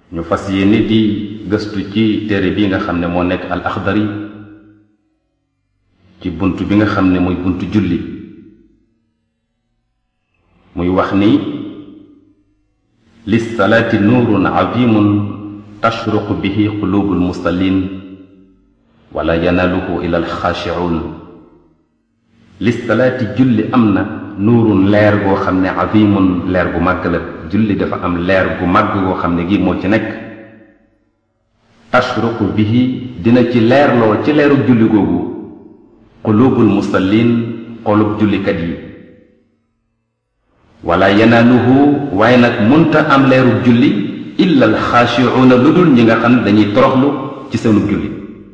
ñu fas yéene di gëstu ci téere bi nga xam ne moo nekk al axdari ci bunt bi nga xam ne mooy bunt julli muy wax ni lissalaati nuurun azimun tashruqu bihi qulubu almusallin wala yanaaluhu ila alxaashicuun lissalaati julli am na nuurun leer goo xam ne azimun leer gu màgg la julli dafa am leer gu màgg goo xam ne gi moo ci nekk tashruqu bihi dina ci leerloo ci leeru julli googu qulubul musallin xolub jullikat yi wala yanaaluhu waaye nag munta am leeru julli illa alxaashicuuna lu dul ñi nga xam ne dañuy toroxlu ci seenu julli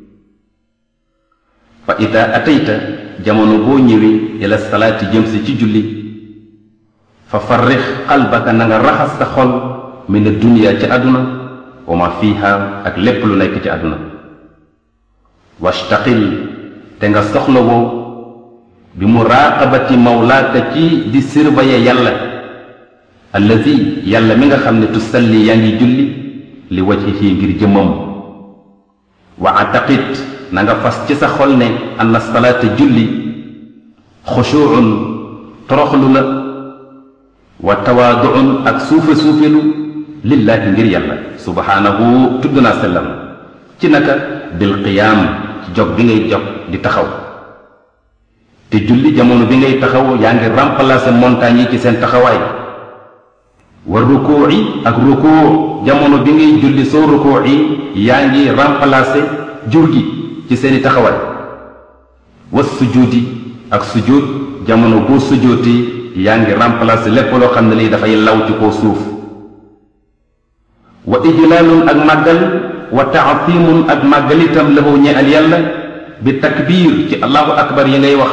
fa ida atayta jamono boo ñëwee ila salaati jëm si ci julli fa farrix qalbaka na nga raxas sa xol min addunya ci àdduna wa ma fiha ak lépp lu nekk ci àdduna washtaqil te nga soxlawoo bi muraqabati mawlaaka ci di surveiller yàlla allazi yàlla mi nga xam ne tusalli yaa ngi julli li wajhihi ngir jëmmam wa ataqit na nga fas ci sa xol ne anna salaata julli xushuun toroxlu la wa tawaaduun ak suufe suufelu lillaahi ngir yàlla subhaanahu tudd naa sellam ci naka bil qiyaam ci jog bi ngay jog di taxaw te julli jamono bi ngay taxaw yaa ngi remplacer montagne yi ci seen taxawaay wa rukuu yi ak rukuu jamono bi ngay julli soo rukuu yi yaa ngi remplacer jur gi ci seeni taxawaay wa sujuudi ak sujuud jamono boo sujootee yaa ngi remplacer lépp loo xam ne lii dafay law ci koo suuf wa ijlaalun ak màggal wa taatimun ak màggal itam lahu ñeel yàlla bi takbiir ci allahu akbar yi ngay wax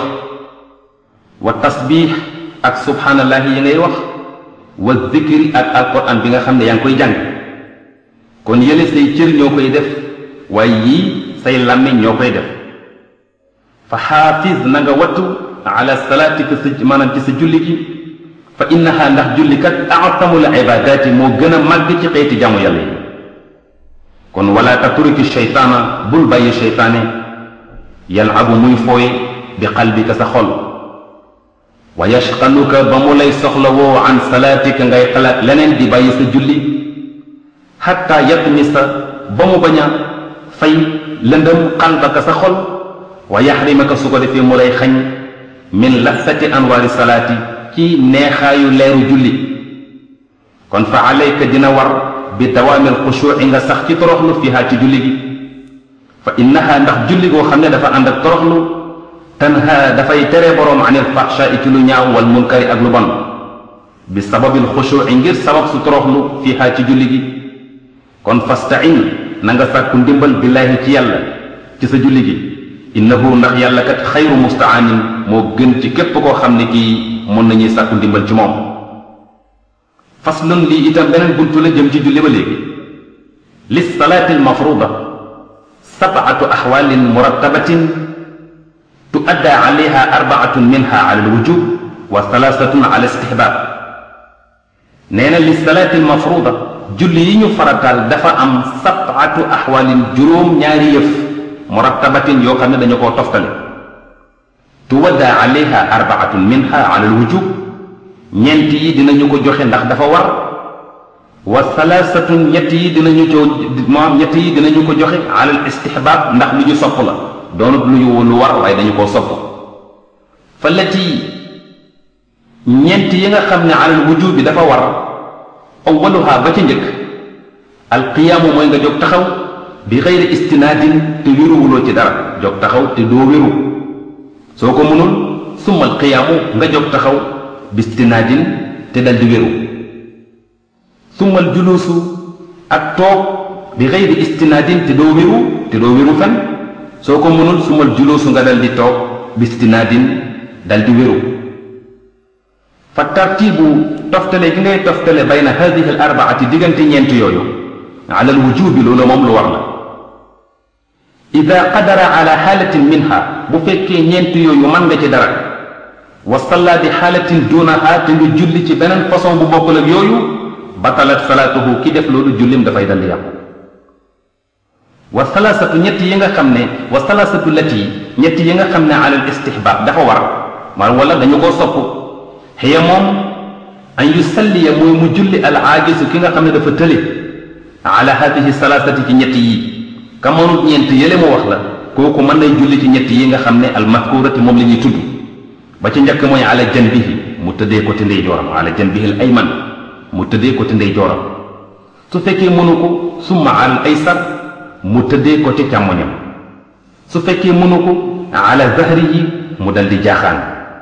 wa tasbiix ak subhaanallahi yi ngay wax wa zikri ak alquran bi nga xam ne yaa ngi koy jàng kon yële say cër ñoo koy def waaye yii say làmmiñ ñoo koy def fa xaafiz na nga wattu ala salaatika sa maanaam ci sa julli gi fa innaha ndax jullikat atamul ibadaati moo gën a màgg ci xeeti jaamu yàlla yi kon wala taturiki sheytaana bul bàyyi sheytaane yalabu muy fooye bi qalbika sa xol wa yashqaluka ba mu lay soxla woo an salaatika ngay xalaat leneen di bàyyi sa julli xatta yatmisa ba mu bañ a fay lëndëm qalbaka sa xol wa yaxrimaka su ko defee mu lay xañ min lassati anwaari salaati ci neexaayu leeru julli kon fa alayka dina war bi dawaamil xushuuci nga sax ci toroxlu fiha ci julli gi fa innaha ndax julli goo xam ne dafa ànd ak toroxlu tanha dafay tere boroom anil faxshaai ci lu ñaaw wal munkari ak lu bon bi sababil xushuuci ngir sabab su toroxlu fiha ci julli gi kon fastain na nga sàkku ndimbal billaahi ci yàlla ci sa julli gi innahu ndax yàlla kat xayru mustaanin moo gën ci képp koo xam ne kii mën nañuy sàkku ndimbal ci moom faslun lii itam beneen buntu la jëm ci julli ba léegi lis salaati almafruda sabatu axwaalin murattabatin tuadda alayha arbaatun minha ala alwujub wa thalaathatun ala istihbab nee na lis salaati almafruda julli yi ñu farataal dafa am sabatu axwaalin juróom ñaari yëf murattabatin yoo xam ne dañu koo toftale tuwadda alayha arbaatun minha ala alwujub ñeent yi dinañu ko joxe ndax dafa war wa salaasatun ñett yi dinañu ko moom ñett yi dinañu ko joxe ala al istihbaab ndax lu ñu sopp la doonut lu ñu lu war waaye dañu koo sopp fa lati ñeent yi nga xam ne ala al wujub bi dafa war awaluha ba ca njëkk alqiyaamu mooy nga jóg taxaw bi xeyri istinaadin te wéruwuloo ci dara jóg taxaw te doo wéru soo ko mënul summa alqiyaamu nga jóg taxaw bistinaadin te dal di wéru summal juluusu ak toog bi xeyri istinaadin te doo wéru te doo wéru fen soo ko mënul summal juluusu nga dal di toog bistinaadin dal di wéru fa tartiibu toftale gi ngay toftale bayna hadihi al arbaati diggante ñeent yooyu ala al wujubi loolu moom lu war la ida qadara ala xaalatin minha bu fekkee ñeent yooyu mën nga ci dara wa salla bi xaalatin duunaha te nga julli ci beneen façon bu bokkul ak yooyu batalat salaatuhu ki def loolu jullim dafay dal yàqu wa salaasatu ñett yi nga xam ne wa salaasatu lati ñett yi nga xam ne alal istihbaab dafa war maanaam wala dañu koo sopp xëya moom an yusalliya mooy mu julli al aajisu ki nga xam ne dafa tële ala hadihi salaasati ci ñett yi ka mënut ñeent yële mu wax la kooku mën nay julli ci ñett yi nga xam ne al mazkurati moom la ñuy tudd ba ci njëkk mooy ala janbihi mu tëddee ko ci ndeyjooram ala janbihi al ayman mu tëddee ko ci ndeyjooram su fekkee mënu ko summa al aysar mu tëddee ko ci càmmoñam su fekkee mënu ko ala zahrihi mu dal di jaaxaan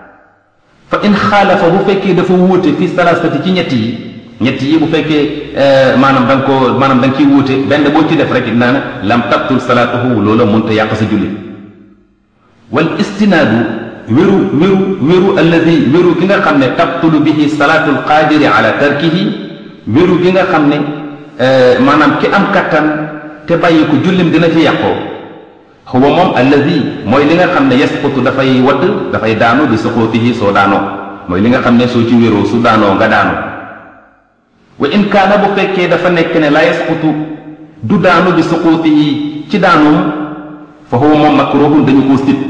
fa in xaalafa bu fekkee dafa wuute fi salaasati ci ñett yi ñett yi bu fekkee maanaam da nga koo maanaam da nga ciy wuute benn boo ci def rek naa na lam tabtul salaatuhu loola mënta yàq sa julli wal istinaadu wéru wéru wéru alladi wéru gi nga xam ne tabtulu bihi salaatul qaadiri ala tarkihi wéru gi nga xam ne maanaam ki am kattan te bàyyi ko jullim dina ci yàqoo xuwa moom alladi mooy li nga xam ne yasqutu dafay wadd dafay daanu bi suqutihi soo daanoo mooy li nga xam ne soo ci wéroo su daanoo nga daanu wa in kaana bu fekkee dafa nekk ne la yasqutu du daanu bi suqutihi ci daanum fa huwa moom makruhun dañu koo sib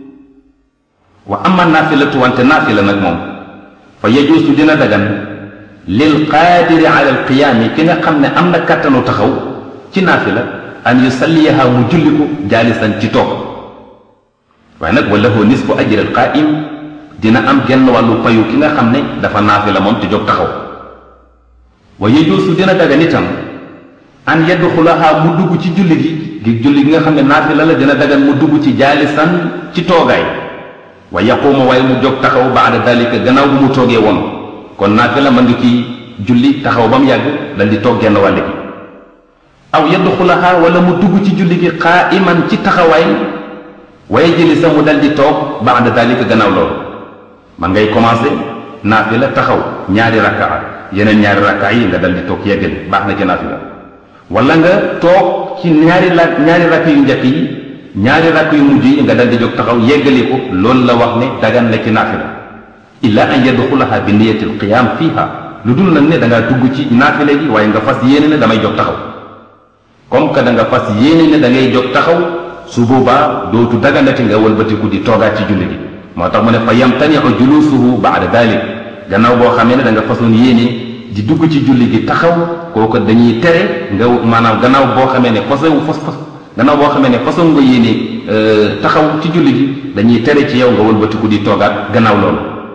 wa amma naafilatu wante naafila nag moom fa yajuusu dina dagan lil qaadiri ala al qiyaami ki nga xam ne am na kattanu taxaw ci naafila an yusalliyaha mu julli ko jaalisan ci toog waaye nag wala hoo nisfu ajri al qaa'im dina am genn wàllu payu ki nga xam ne dafa naafila moom te jóg taxaw wa yajuusu dina dagan itam an yadxulaha mu dugg ci julli gi gi julli gi nga xam ne naafila la dina dagan mu dugg ci jaalisan ci toogaay wa yaquuma waaye mu jóg taxaw baada dalika gannaaw bu mu toogee woon kon naafila mën nga kii julli taxaw ba mu yàgg dal di toog genn wàll gi aw yadxulaha wala mu dugg ci julli gi qaaiman ci taxawaay wa yajlisa mu dal di toog baada dalika gannaaw loolu man ngay commencé naafila taxaw ñaari rakkaa yeneen ñaari rakkaa yi nga dal di toog yeggali baax na ci naafila wala nga toog ci ñaari la ñaari rakk yu njëkk yi ñaari rakk yu mujj yi nga dal di jóg taxaw yeggali ko loolu la wax ne dagan la ci naafila illa an yadxulaha bi niyati alqiyam fiha lu dul nag ne da ngaa dugg ci naafila gi waaye nga fas yéene ne damay jóg taxaw comme que da nga fas yéene ne da ngay jóg taxaw su boobaa dootu daganati nga wëlbatiku di toogaat ci julli gi moo tax mu ne fa yamtaniu julusuhu baada dalik gannaaw boo xamee ne da nga fasoon yéene di dugg ci julli gi taxaw kooku dañuy tere nga maanaam gannaaw boo xamee ne façon fas fas gannaaw boo xamee ne façon nga yéene taxaw ci julli gi dañuy tere ci yow nga wëlbatiku di toogaat gannaaw loolu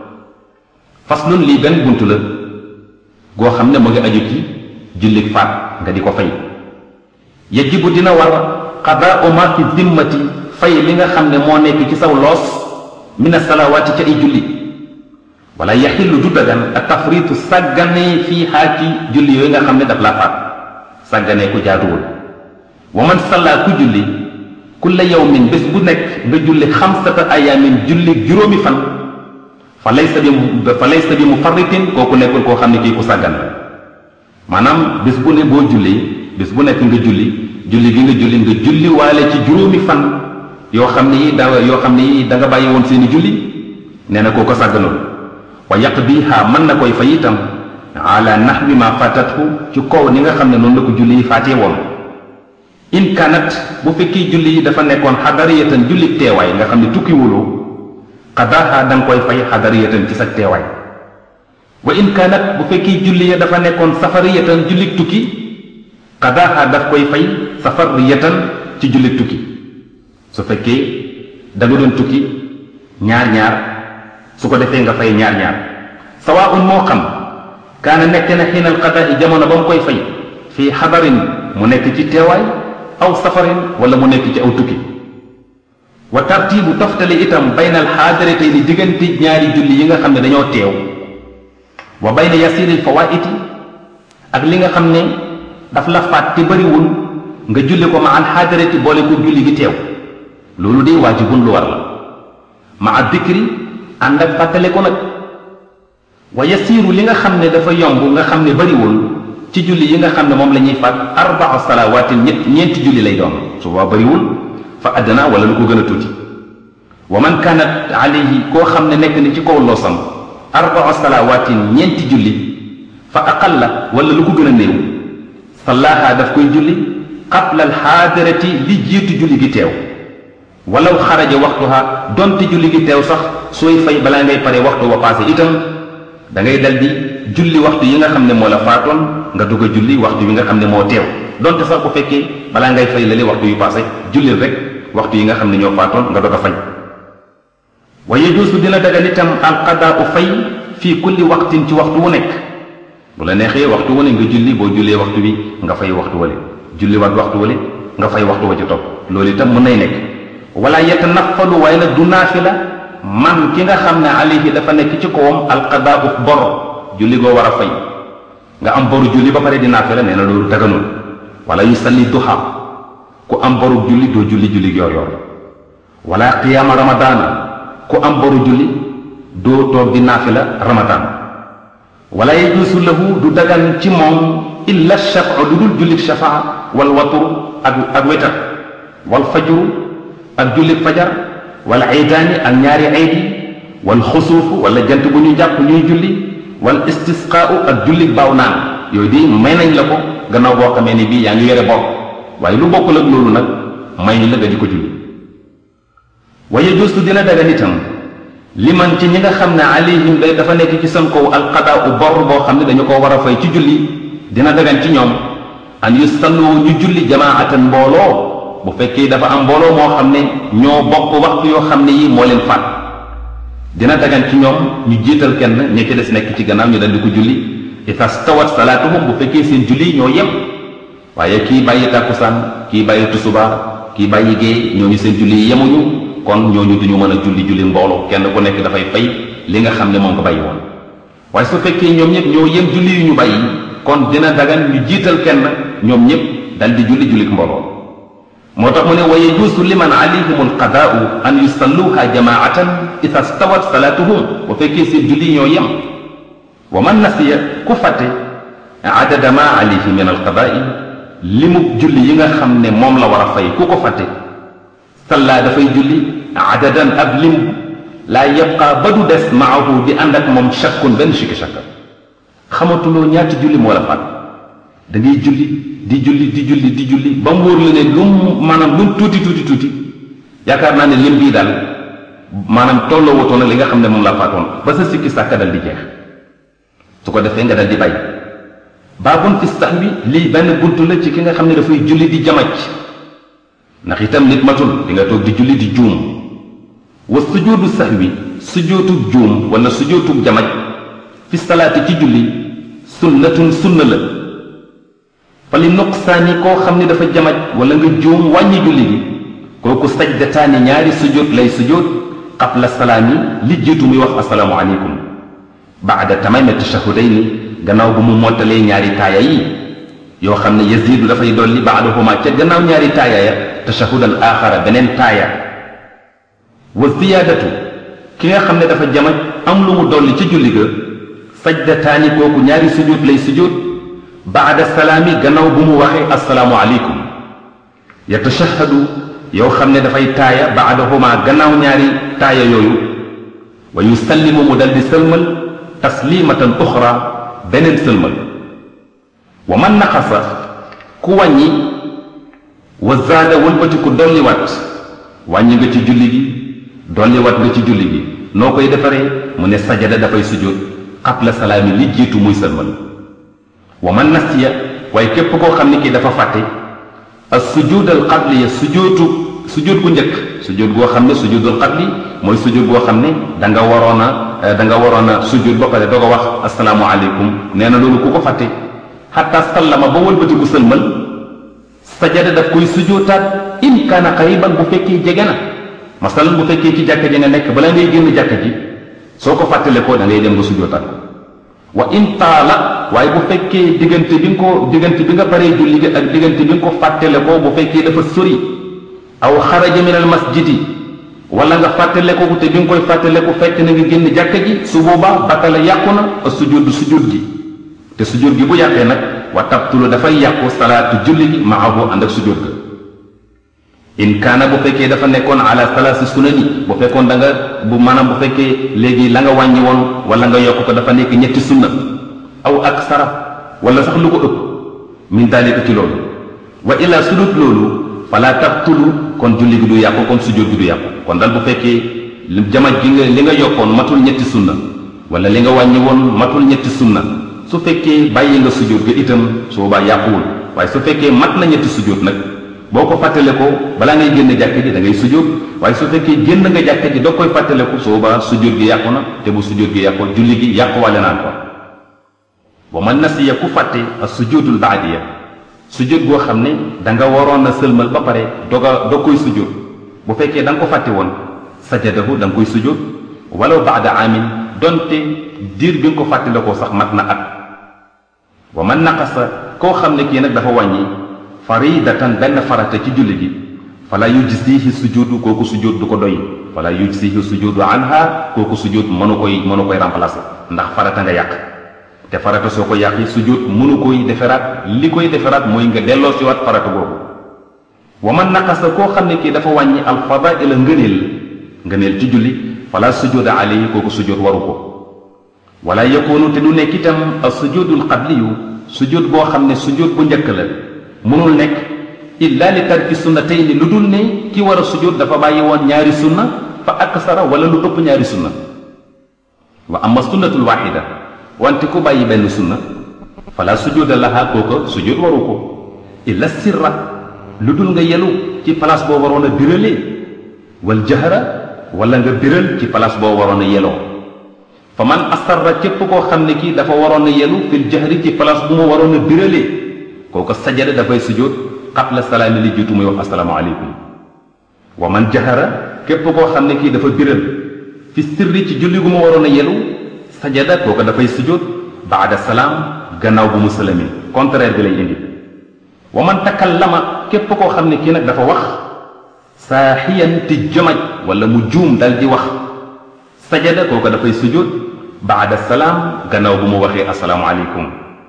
faslun lii benn bunt la goo xam ne mu ngi aju ci julli faat nga di ko fay yajibu dina war qadaau ma fi dimmati fay li nga xam ne moo nekk ci saw loos min asalawaati ca ay julli wala yaxillu du dagan a tafritu sàggane fii xaa ci julli yooyu nga xam ne daf laa faat sàggane ku jaaduwul wa man salla ku julli kulla yawmin bés bu nekk nga julli xamsata ayaamin julli juróomi fan fa laysa bi fa laysa bi mufarritin kooku nekkul koo xam ne kii ku sàggan la maanaam bés bu ne boo julli bés bu nekk nga julli julli gi nga julli nga julli waale ci juróomi fan yoo xam ne yi da yoo xam ne yi da nga bàyyi woon seeni julli nee na koo ko sàgganoon wa yaqdiha mën na koy fay itam ala nahwi ma fatathu ci kaw ni nga xam ne noonu la ko julli yi faatee woon in kanat bu fekkee julli yi dafa nekkoon xadariyatan julli teewaay nga xam ne tukki wuloo qadaha da nga koy fay xadariyatan ci sa teewaay wa in kanat bu fekkee julli ya dafa nekkoon safariyatan julli tukki qadaha daf koy fay safariyatan ci julli tukki su fekkee da nga doon tukki ñaar ñaar su ko defee nga fay ñaar ñaar sawaun moo xam kaana nekk na xiinal qadaa jamono ba mu koy fay fii xadarin mu nekk ci teewaay aw safarin wala mu nekk ci aw tukki wa tartibu toftale itam bayna al xaadaratayni diggante ñaari julli yi nga xam ne dañoo teew wa bayna yasiril fawaiti ak li nga xam ne daf la faat te bëriwul nga julli ko ma al xaadarati boole ko julli gi teew loolu de waajibun lu war la ma a dikri ànd ak fàttale ko nag wa yasiiru li nga xam ne dafa yomb nga xam ne bariwul ci julli yi nga xam ne moom la ñuy faat arbaa salawaatin ñett ñeenti julli lay doon su boobaa bariwul fa àddina wala lu ko gën a tuuti wa man kaanat alayhi koo xam ne nekk ni ci kaw loosam arbaa salawaatin ñeenti julli fa aqalla wala lu ko gën a néew sallaaha daf koy julli qabla alxaadirati li jiitu julli gi teew walaw xaraja waxtuha donte julli gi teew sax sooy fay balaa ngay pare waxtu wa passé itam da ngay dal di julli waxtu yi nga xam ne moo la faatoon nga dugg a julli waxtu yi nga xam ne moo teew donte sax bu fekkee balaa ngay fay lale waxtu yu passé jullil rek waxtu yi nga xam ne ñoo faatoon nga doog a fay wa yajuusu dina dagan itam alqadaa u fay fii kulli waqtin ci waxtu wu nekk bu la neexee waxtu wu ne nga julli boo jullee waxtu bi nga fay waxtu wale julli waat waxtu wale nga fay waxtu wa ci topp loolu itam mën nay nekk wala yatanaffalu waaye nag du naafila man ki nga xam ne alayhi dafa nekk ci kawam alqadaa u bor julli goo war a fay nga am boru julli ba pare di naafila nee na loolu daganul wala yusalli duha ku am boru julli doo julli julli yor yor wala qiyaama ramadaana ku am boru julli doo toog di naafila ramadan wala yajuusu lahu du dagan ci moom illa shafa lu dul jullik shafaa wal watur ak ak wetar wal fajru ak jullik fajar wal aydaani ak ñaari aydi wal xusuufu wala jant bu ñu jàpp ñuy julli wal istisqaau ak jullik baaw naan yooyu di may nañ la ko gannaaw boo xamee ni bii yaa ngi yore bor waaye lu bokkul ak loolu nag may la nga di ko julli wa yajuusu dina dagan itam liman ci ñi nga xam ne alayhim day dafa nekk ci seen kaw alqadaa u bor boo xam ne dañu ko war a fay ci julli dina dagan ci ñoom an yusallu ñu julli jamaatan mbooloo bu fekkee dafa am mbooloo moo xam ne ñoo bokk waxtu yoo xam ne yi moo leen faat dina dagan ci ñoom ñu jiital kenn ña ci des nekk ci gannaaw ñu dal di ko julli ida stawat salaatuhum bu fekkee seen julli ñoo yem waaye kii bàyyi tàkkusaan kii bàyyi tusubaar kii bàyyi gée ñooñu seen julli yi yemuñu kon ñooñu duñu mën a julli julli mbooloo kenn ku nekk dafay fay li nga xam ne moom ko bàyyi woon waaye su fekkee ñoom ñëpp ñoo yem julli yu ñu bàyyi kon dina dagan ñu jiital kenn ñoom ñëpp dal di julli jullik mbooloo moo tax mu ne wa yajuusu liman alayhim alqadaau an yusalluha jamaatan ida stawat salaatuhum bu fekkee seen julli ñoo yem wa man nasiya ku fàtte adada ma alayhi min alqadaai limu julli yi nga xam ne moom la war a fay ku ko fàtte salla dafay julli adadan ab lim laa yabqa ba du des maahu di ànd ak moom shakkun benn shikki shakka xamatuloo ñaati julli moo la faat da ngay julli di julli di julli di julli ba mu wóor la ne lu mu maanaam lu mu tuuti tuuti tuuti yaakaar naa ne lim bii daal maanaam tolloo wutoon ak li nga xam ne moom la faatoon ba sa sikki sàkka dal di jeex su ko defee nga dal di bàyyi baabun fi sax bi lii benn buntu la ci ki nga xam ne dafay julli di jamaj ndax itam nit matul di nga toog di julli di juum wa sujoodu sax bi sujootug juum wala sujootug jamaj fi salaati ci julli sunnatun sunna la fa li nuqsaani koo xam ne dafa jamaj wala nga juum wàññi julli gi kooku sajdataani ñaari sujoot lay sujoot qabla salaami li jiitu muy wax asalaamu aleykum baada tamami tashahudayni gannaaw bu mu mottalee ñaari taaya yi yoo xam ne yazidu dafay dolli baadahuma ca gannaaw ñaari taaya ya tashahudan aaxara beneen taaya wa ziyaadatu ki nga xam ne dafa jamaj am lu mu dolli ci julli ga sajdataani kooku ñaari sujud lay sujud baada salaami gannaaw bu mu waxee asalaamu aleykum yatashahadu yow xam ne dafay taaya baadahuma gannaaw ñaari taaya yooyu wa yusallimu mu dal di sëlmal taslimatan uxra beneen sëlmal wa man naqasa ku wàññi wa zaada wëlbati ku dolliwaat wàññi nga ci julli gi dolliwaat nga ci julli gi noo koy defaree mu ne sajada dafay sujjóot qabla salaami li jiitu muy sëlmal wa man nasiya waaye képp koo xam ne kii dafa fàtte as sujud al qabliya sujjóotu sujjóot gu njëkk sujjóot goo xam ne sujudul qabli mooy sujjóot goo xam ne da nga waroon a da nga waroon a sujjóot ba pare doog a wax asalaamu aleykum nee na loolu ku ko fàtte xataa sallama ba wëlbatiku sëlmal sajada daf koy sujjóotaat in kaana qariban bu fekkee jege na masalan bu fekkee ci jàkka ji nga nekk bala ngay génn jàkka ji soo ko fàttale ko da ngay dem nga sujjóotaat ko wa in taala waaye bu fekkee diggante bi nga ko diggante bi nga paree julli gi ak diggante bi nga ko fàttale ko bu fekkee dafa sori aw xaraja min al masjidi wala nga fàttale ko te bi nga koy fàttale ko fekk na nga génn jàkka ji su boobaa batala yàqu na a sujjóot sujjóot gi te sujjóot gi bu yàqee nag wa tabtulu dafay yàqu salaatu julli gi maahu ànd ak sujjóot ga in kaana bu fekkee dafa nekkoon ala salaasi sunani bu fekkoon da nga bu maanaam bu fekkee léegi la nga wàññi woon wala nga yokk ko dafa nekk ñetti sunna aw aksara wala sax lu ko ëpp min daalika ci loolu wa illa su dut loolu fala tabtulu kon julli gi du yàqu kon sujjóot gi du yàqu kon dal bu fekkee jamaj gi nga li nga yokkoon matul ñetti sunna wala li nga wàññi woon matul ñetti sunna su fekkee bàyyi nga sujjóot ga itam su boobaa yàquwul waaye su fekkee mat na ñetti sujjóot nag boo ko fàttale ko balaa ngay génn jàkk ji da ngay sujjóot waaye su fekkee génn nga jàkk ji doo koy fàttale ko su boobaa sujjóot gi yàqu na te bu sujjóot gi yàqu julli gi yàquwale naan ko wa man nasiya ku fàtte ak sujjóotul baadiya sujjóot goo xam ne da nga waroon a sëlmal ba pare doga doo koy sujjóot bu fekkee da nga ko fàtte woon sajadahu da nga koy sujjóot walaw baada amin donte diir bi nga ko fàttale ko sax mat na at wa man naqasa koo xam ne kii nag dafa wàññi faridatan benn farata ci julli gi fala yujzihi sujudu kooku sujud du ko doy fala yujzihi sujudu anha kooku sujud mënu koy mënu koy remplacer ndax farata nga yàq te farata soo ko yàqi sujud mënu koy deferaat li koy deferaat mooy nga delloo si waat farata boobu wa man naqasa koo xam ne kii dafa wàññi al fadaila ngëneel ngëneel ci julli fala sujuda alayhi kooku sujud waru ko wala yakunu te du nekk itam as sujudul qabliyu sujud boo xam ne sujud bu njëkk la mënul nekk illa li tarki sunnatayni lu dul ne ki war a sujud dafa bàyyi woon ñaari sunna fa aksara wala lu ëpp ñaari sunna wa amma sunnatul waxida wante ku bàyyi benn sunna fala sujuda laha kooka sujud waru ko illa sirra lu dul nga yelu ci place boo waroon a biralee wal jahra wala nga biral ci place boo waroon a yeloo fa man asarra képp koo xam ne kii dafa waroon a yelu fil jahri ci place bu mu waroon a biralee kooku sajada dafay sujjóot qabla salaami li jiitu muy wax asalaamaaleykum wa man jahara képp koo xam ne kii dafa biral fi sirri ci julli gu mu waroon a yelu sajada kooku dafay sujjóot baada salaam gannaaw bu mu sëlami contraire bi lay indi wa man takallama képp koo xam ne kii nag dafa wax saaxiyan ti jomaj wala mu juum dal di wax sajada kooku dafay sujjóot baada salaam gannaaw bu mu waxee asalaamaaleykum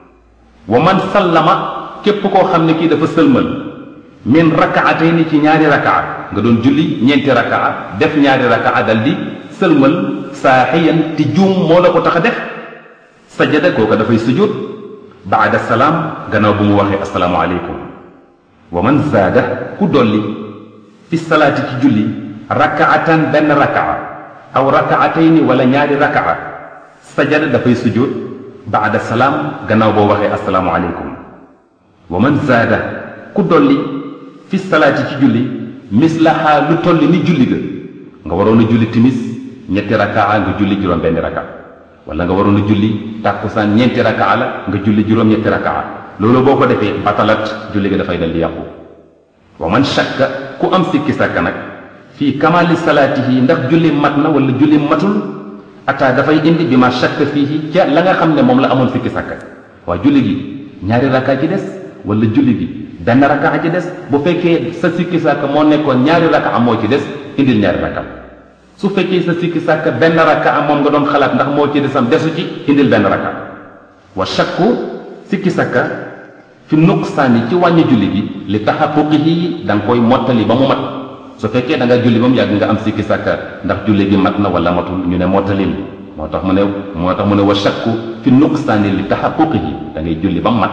wa man sallama képp koo xam ne kii dafa sëlmal min rakaatayni ci ñaari rakaa nga doon julli ñeenti rakaa def ñaari rakaa dal di sëlmal saaxiyan ti juum moo la ko tax a def sajada kooka dafay sujud baada salaam gannaaw bu mu waxee asalaamualeykum wa man zaada ku dolli fi salaati ci julli rakaatan benn rakaa aw rakaatayni wala ñaari rakaa sajada dafay sujud baada salaam gannaaw boo waxee asalaamualeykum wa man zaada ku dolli fi salaati ci julli mislaha lu tolli ni julli ga nga waroon a julli timis ñetti rakaa nga julli juróom benn raka wala nga waroon a julli tàkkusaan ñeenti rakaa la nga julli juróom ñetti rakaa loolu boo ko defee batalat julli ga dafay dal di yàqu wa man shakka ku am sikki sàkka nag fii kamali salaatihi ndax julli mat na wala julli matul ata dafay indi bi ma shakka fii ca la nga xam ne moom la amoon sikki sàkka waa julli gi ñaari rakaa ci des wala julli gi benn rakaa ci des bu fekkee sa sikki sàkk moo nekkoon ñaari rakaa moo ci des indil ñaari rakaa su fekkee sa sikki sàkk benn rakaa moom nga doon xalaat ndax moo ci desam desu ci indil benn rakaa wa shakku sikki sàkka fi nuqsaani ci wàññi julli gi li taxaquqihi da nga koy mottali ba mu mat su fekkee da nga julli ba mu yàgg nga am sikki sàkka ndax julli gi mat na wala matul ñu ne mottalil moo tax mu ne moo tax mu ne wa shakku fi nuqsaani li taxaquqihi da ngay julli ba mu mat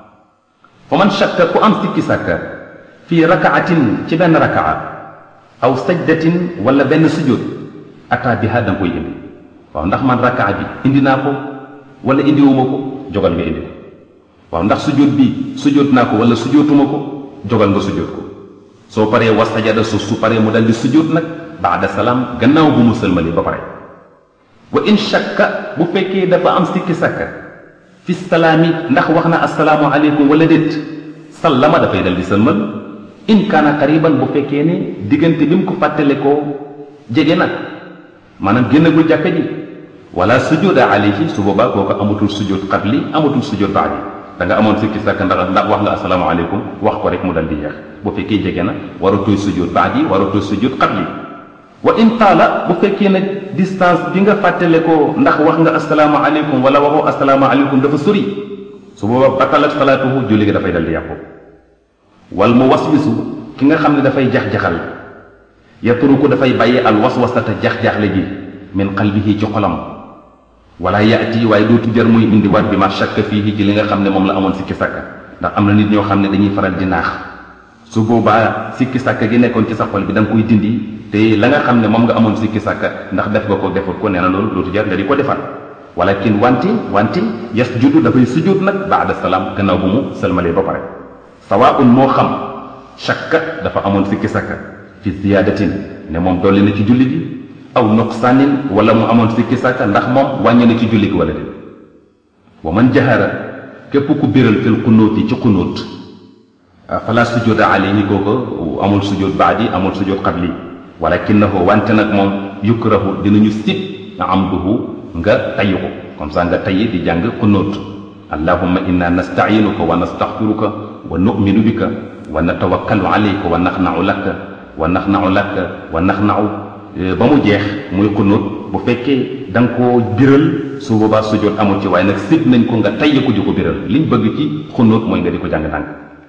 fa man shakka ku am sikki sàkka fii rakaatin ci benn rakaa aw sajdatin wala benn sujjóot ataa biha da nga koy indi waaw ndax man rakaa bi indi naa ko wala indiwuma ko jogal nga indi ko waaw ndax sujjóot bi sujjóot naa ko wala sujjóotuma ko jogal nga sujjóot ko soo paree wa sajada su su paree mu dal di sujjóot nag baada salaam gannaaw bu mu sëlmali ba pare wa in shakka bu fekkee dafa am sikki sàkka fi salaami ndax wax na asalaamu aleykum wala déet sallama dafay dal di sëlmal in kaana qariban bu fekkee ne diggante bi mu ko fàttale koo jege na maanaam génnagul jàkka ji wala sujuda alayhi su boobaa kooku amatul sujud qabli amatul sujud baadi da nga amoon sikki sàkk ndax ndax wax nga asalaamu aleykum wax ko rek mu dal di yeex bu fekkee jege na waratooy sujud baadi waratooy sujud qabli wa in taala bu fekkee ne distance bi nga fàttale ko ndax wax nga asalaamu aleykum wala waxoo asalaamu aleykum dafa sori su boobaa batalat salaatuhu julli gi dafay dal di yàqu wal mu waswisu ki nga xam ne dafay jax-jaxal yatruku dafay bàyyi al waswasata jax-jaxle ji min qalbihi ci xolam wala yaati waaye dootu jar muy indi waat bi ma shakka fii ci li nga xam ne moom la amoon sikki sàkka ndax am na nit ñoo xam ne dañuy faral di naax su boobaa sikki sàkka gi nekkoon ci sa xol bi da nga koy dindi te la nga xam ne moom nga amoon sikki sàkka ndax def nga ko defut ko nee na loolu dootu jar nga di ko defal walakin wanti wanti yasjudu dafay sujud nag baada salaam gannaaw bu mu sëlmalee ba pare sawaun moo xam shakka dafa amoon sikki sàkka fi ziyadatin ne moom dolli na ci julli gi aw nuqsaanin wala mu amoon sikki sàkka ndax moom wàññi na ci julli gi wala déet wa man jahara képp ku biral fil xunóoti ci xunóot fala sujuda alayhi kooku amul sujud baadi amul sujud qabli walakinahu wante nag moom yukrahu dinañu sib amduhu nga tayyi ko comme ça nga tayyi di jàng xunóot allahumma inna nasta'inuka wa nastaghfiruka wa nu'minu bika wa natawakkalu alayka wa naxna'u laka wa naxna'u laka wa naxna'u ba mu jeex muy xunóot bu fekkee da nga koo biral su boobaa sujjóot amul ci waaye nag sib nañ ko nga tayyi ko di ko biral liñ bëgg ci xunóot mooy nga di ko jàng ndànk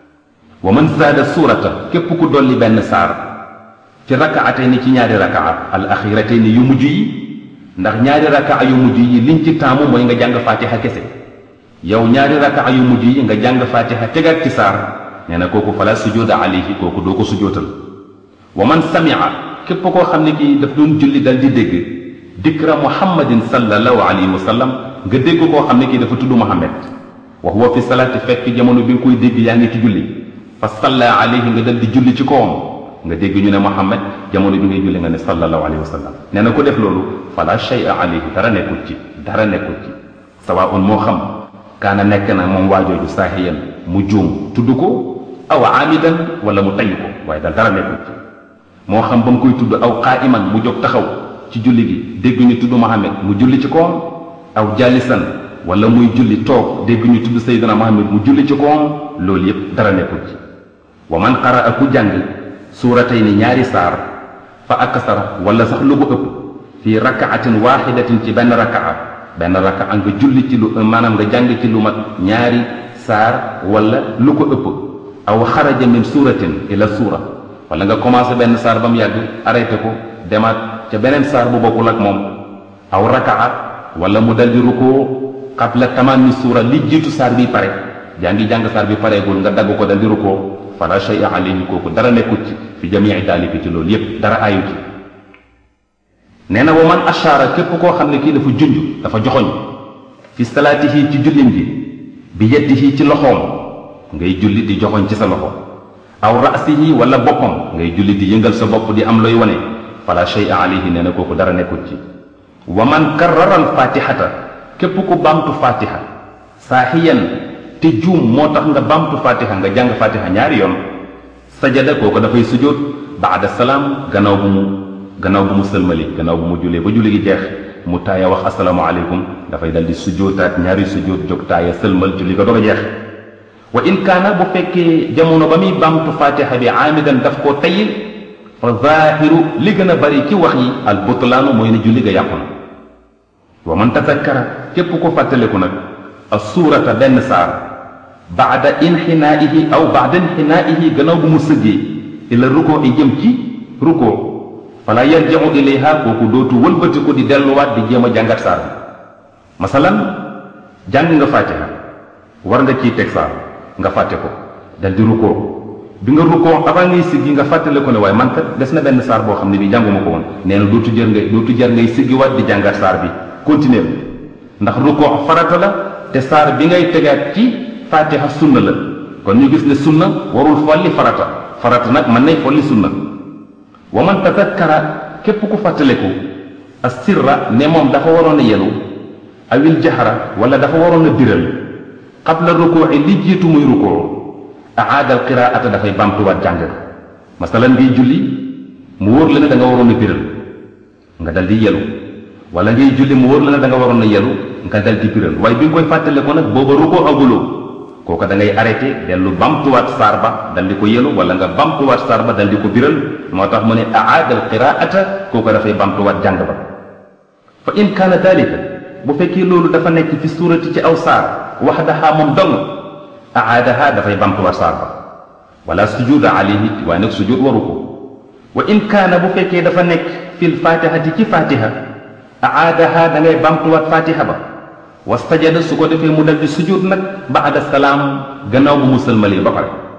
wa man zaada suurata képp ku dolli benn saar fi rakaatayni ci ñaari rakaa al axiratayni yu mujj yi ndax ñaari rakaa yu mujj yi liñ ci taamu mooy nga jàng fatiha kese yow ñaari rakaa yu mujj yi nga jàng fatiha tegaat ci saar nee na kooku fala sujuda alayhi kooku doo ko sujootal wa man samia képp koo xam ne kii daf doon julli dal di dégg dikra muhammadin sallallahu alayhi wa sallam nga dégg koo xam ne kii dafa tudd muhammad wa huwa fi salaati fekk jamono bi nga koy dégg yaa ngi ci julli fa salla alayhi nga dal di julli ci kawam nga dégg ñu ne muhammad jamono bi ngay julli nga ne sallallahu alayhi wa sallam nee na ko def loolu fala shay'a alayhi dara nekkul ci dara nekkul ci sawaun moo xam kaana nekk na moom waajooju saahiyan mu juum tudd ko aw aamidan wala mu tayy ko waaye daal dara nekkul ci moo xam ba mu koy tudd aw qaa'iman mu jóg taxaw ci julli gi dégg ñu tudd muhammad mu julli ci kawam aw jaalisan wala muy julli toog dégg ñu tudd sayyidina muhammad mu julli ci kawam loolu yépp dara nekkul ci wa man qaraa ku jàng suuratay ni ñaari saar fa aksara wala sax lu ko ëpp fii rakaatin waaxidatin ci benn rakaa benn rakaa nga julli ci lu maanaam nga jàng ci lu mat ñaari saar wala lu ko ëpp aw xaraja min suuratin ila suura wala nga commencé benn saar ba mu yàgg arrêté ko demaat ca beneen saar bu bokkul ak moom aw rakaa wala mu dal di rukoo qabla tamaami suura li jiitu saar bi pare jaa ngi jàng saar bi pareegul nga dagg ko dal di rukoo fala shay'a alayhi kooku dara nekkut ci fi jamii daalika ci loolu yépp dara ayu ci nee na wa man ashaara képp koo xam ne kii dafa junj dafa joxoñ fi salaatihi ci jullim gi bi yadihi ci loxoom ngay julli di joxoñ ci sa loxo aw rasihi wala boppam ngay julli di yëngal sa bopp di am looy wane fala shay'a alayhi nee na kooku dara nekkut ci wa man karrara al fatihata képp ku baamtu fatiha saahiyan te juum moo tax nga baamtu fatiha nga jàng fatiha ñaari yoon sajada kooku dafay sujjóot baada salaam gannaaw bu mu gannaaw bu mu sëlmali gannaaw bu mu jullee ba julli gi jeex mu taaya wax asalaamaaleykum dafay dal di sujjóotaat ñaari sujjóot jóg taaya sëlmal julli ko doog a jeex wa in kaana bu fekkee jamono ba muy baamtu fatiha bi aamidan daf koo tayil fa zaahiru li gën a bari ci wax yi al butlaanu mooy ne julli ga yàqu na wa man tazakkara képp ko fàttaliku nag as suurata benn saar baada inxinaa'ihi aw baada inxinaa'ihi gannaaw bu mu sëggee ila rukoo i jëm ci rukoo fala yarji'u ilayha kooku dootu wëlbati ko di delluwaat di jéem a jàngat saar bi masalan jàng nga fàtiha war nga ciy teg saar nga fàtte ko dal di rukoo bi nga rukoo avant ngay siggi nga fàttale ko ne waaye man kat des na benn saar boo xam ne bi jànguma ko woon nee na dootu jër ngay dootu jar ngay siggiwaat di jàngat saar bi continuer ndax rukoo farata la te saar bi ngay tegaat ci fatiha sunna la kon ñu gis ne sunna warul folli farata farata nag mën nay folli sunna wa man tadakkara képp ku fàttaleku as sirra ne moom dafa waroon a yelu awil jahra wala dafa waroon a biral qabla rukuuci li jiitu muy rukoo aada al qiraata dafay bamtuwaat jàng masalan ngay julli mu wóor la ne da nga waroon a biral nga dal di yelu wala ngay julli mu wóor la ne da nga waroon a yelu nga dal di biral waaye bi nga koy fàttaleku nag booba rukoo aguloo kooka da ngay arrêté dellu bamtuwaat saar ba dal di ko yelu wala nga bamtuwaat saar ba dal di ko biral moo tax mu ne aada al qiraata kooka dafay bamtuwaat jàng ba fa in kaana dalika bu fekkee loolu dafa nekk fi suurati ci aw saar waxdaha moom dong aadaha dafay bamtuwaat saar ba wala sujuda alayhi waaye nag sujud waru ko wa in kaana bu fekkee dafa nekk fil fatihati ci fatiha aadaha da ngay bamtuwaat fatiha ba wastajada su ko defee mu dal di sujud nag baada salaam gannaaw bu mu sëlmalee ba pare